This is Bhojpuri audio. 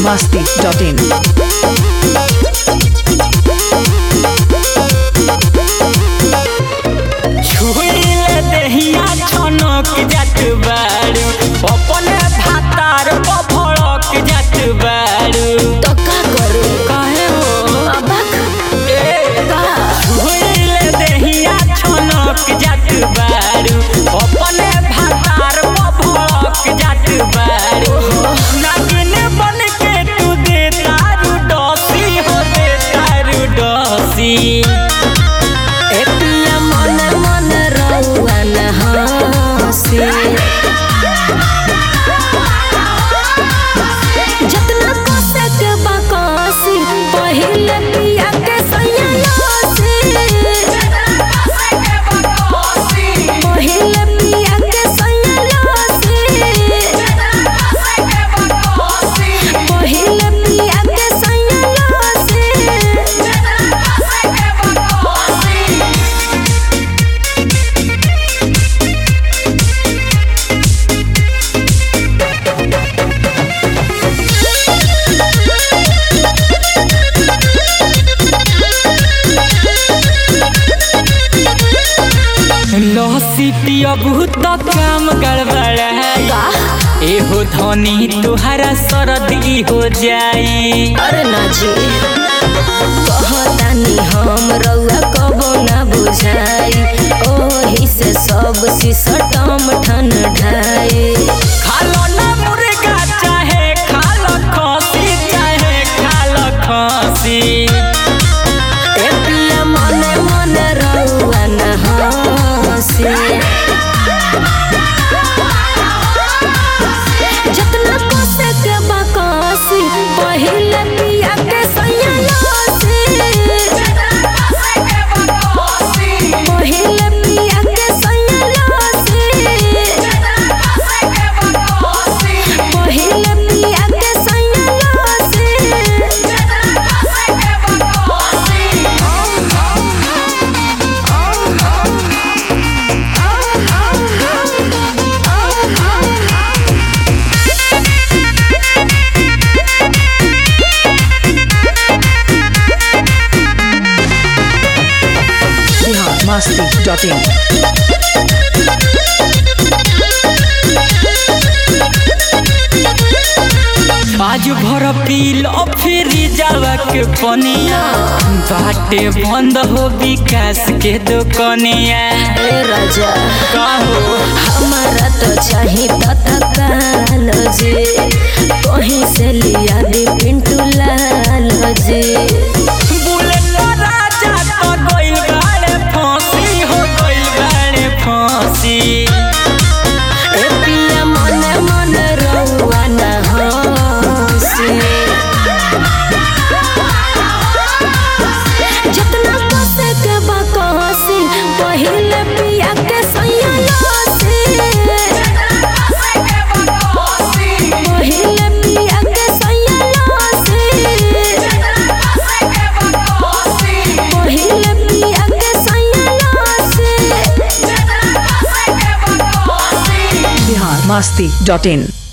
masti.in. छुइले देहिया छनक जात बारू अपने भातार पफड़क जात बारू तो का करू काहे हो अबक ए का छुइले देहिया छनक जात बारू अपने भातार पफड़क जात बारू नागिन बन के तू दे तारू डसी हो दे तारू डसी ए पिया मन मन रहुआ न हंसी जतना कसे के बकसी पहिले पिया के सैया पहिले पिया के सैया पहिले पिया के सैया लहसी बहुत काम गड़बड़ा है एहो धनी तुहरा सरदी हो जाई अरे ना जी कहतानी हम रउआ कबो ना बुझाई ओही से सब सिसटम ठन ढाई खालो ना मुर्गा चाहे खालो खसी चाहे खालो खसी ए पिया मने मने रउआ ना हंसी जतना कोसे के बकसी पहिले पिया के सैया पहिले पिया के सैया पहिले पिया के Bihar masti.in. आज भर पील फिर जावा के पनिया बाटे बंद हो विकास के दुकनिया ए राजा कहो हमारा तो चाही तत्काल जी कहीं से लिया दी पिंटू लाल जी बुलेट राजा तो गइल गाड़े फांसी हो गइल गाड़े फांसी ए पिया मने मने रउआ ना हंसी जितना कसे के बकसी पहिले पिया के सैया पहिले पिया के सैया पहिले पिया के सैया Bihar masti.in.